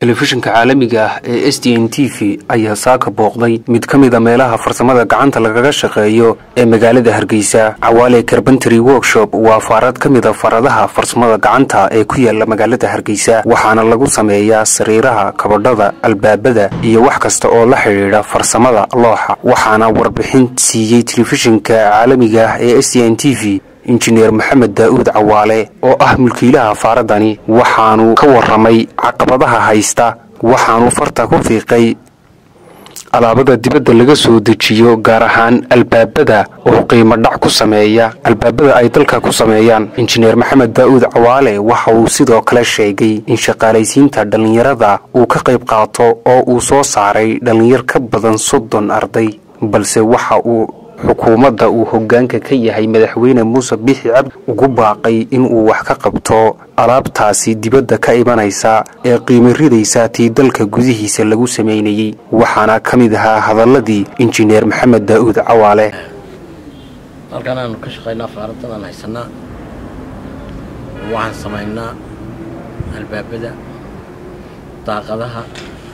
telefishinka caalamiga ah ee s d n t v ayaa saaka booqday mid ka mid a meelaha farsamada gacanta lagaga shaqeeyo ee magaalada hargeysa cawaale carbentary workshop waa faarad ka mid a faradaha farsamada gacanta ee ku yaala magaalada hargeysa waxaana lagu sameeyaa sariiraha kabadhada albaabada iyo wax kasta oo la xidhiidha farsamada looxa waxaana warbixin siiyey telefishinka caalamiga ah ee s d n t v injineer maxamed daa'uud cawaale oo ah mulkiilaha faaradani waxaanu ka warramay caqabadaha haysta waxaanu farta ku fiiqay alaabada dibadda laga soo dejiyo gaar ahaan albaabada oo qiimo dhac ku sameeya albaabada ay dalka ku sameeyaan injineer maxamed daa'uud cawaale waxa uu sidoo kale sheegay in shaqaalaysiinta dhallinyarada uu ka qayb qaato oo uu soo saaray dhallinyar ka badan soddon arday balse waxa uu xukuumadda uu hoggaanka ka yahay madaxweyne muuse bixi cabdi ugu baaqay inuu wax ka qabto alaabtaasi dibadda ka imanaysa ee qiimo ridaysa tii dalka gudihiisa lagu samaynayey waxaana ka mid ahaa hadalladii injineer maxamed daa'uud cawaale halkan aanu ka shaqaynaa faaradan aan haysanaa waxaan samaynaa albaabada daaqadaha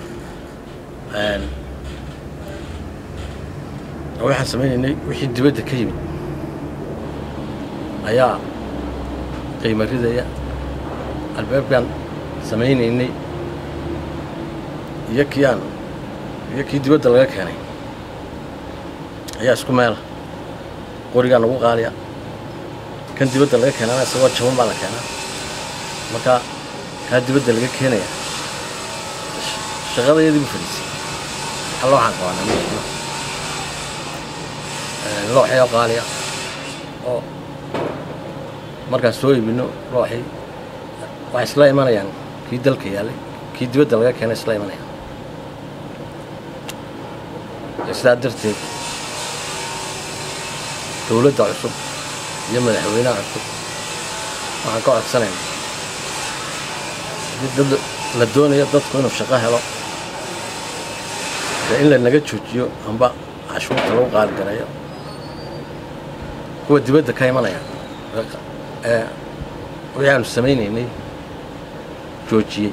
waxaan samaynaynay wixii dibadda ka yimid ayaa qiimo ridaya albaabkaan samaynaynay iyo kii aan iyo kii dibadda laga keenay ayaa isku meela qorigaa nagu qaaliya kan dibadda laga keenana isagoo jaban baa la keenaa marka kaa dibadda laga keenaya shaqadayadii bu fadhiisay alla waxaan qabaanaa mashino looxyoo qaaliya oo markaan soo iibino looxii waxay isla imanayaan kii dalka yaallay kii dibadda laga keenay isla imanayaan sidaa darteed dowladda cusub iyo madaxweynaha cusub waxaan ka codsanayna haddii dad la doonayo dadku inuu shaqo helo dee in la naga joojiyo amba cashuurta lagu qaaligareeyo kuwa dibadda ka imanaya ee wixii aanu samaynaynay joojiyey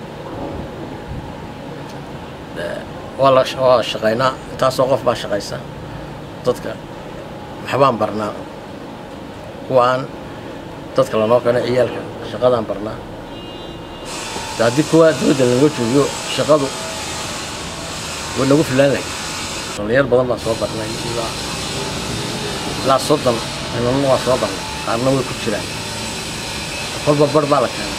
waa shaqaynaa intaasoo qof baa shaqaysa dadka waxbaan barnaa kuwa aan dadka lanoo keeno ciyaalka shaqadaan barnaa de haddii kuwa dibadda lanaga joogiyo shaqadu way nagu filaan lahay dhallinyar badan baan soo barnay ilaa ilaa soddon inana waa soo barnay qaarna way ku jiraan kolba bar baa la keenay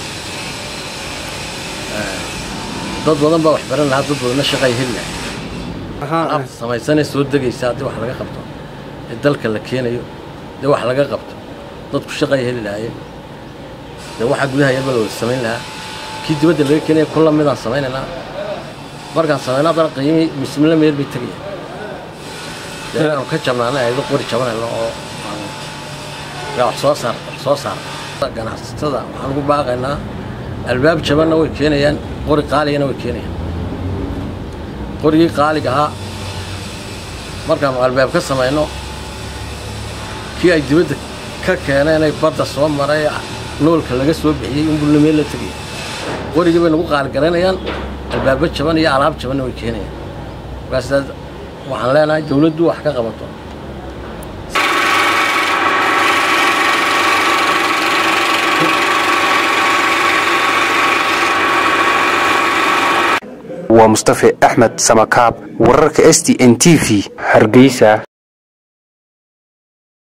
dad badan baa wax baran lahaa dad badanna shaqay heli lahay alaabta samaysanee soo degaysa haddii wax laga qabto ee dalka la keenayo dee wax laga qabto dadku shaqay heli lahaayeen dee waxaa gudaha yarba la wada samayn lahaa kii dibadda laga keenaya kulla midaan samaynaynaa markaan samayno haddana qiimii mismila meel bay tegayaan dee inaanu ka jabnaana aydo qori jabanayno oo yaa wax soo saar wax soo saar ganacsatada waxaan ugu baaqaynaa albaab jabanna way keenayaan qori qaaligana way keenayaan qorigii qaalig ahaa markaanu albaab ka samayno kii ay dibadda ka keeneen ay badda soo maray noolka laga soo bixiyey inbulla meel la tegaya qorigii bay nagu qaaligaranayaan albaabo jaban iyo alaab jabanna way keenayaan markaas waxaan leenahay dawladdu wax ka qabato waa mustafe axmed samakaab wararka s t n t v hargeysa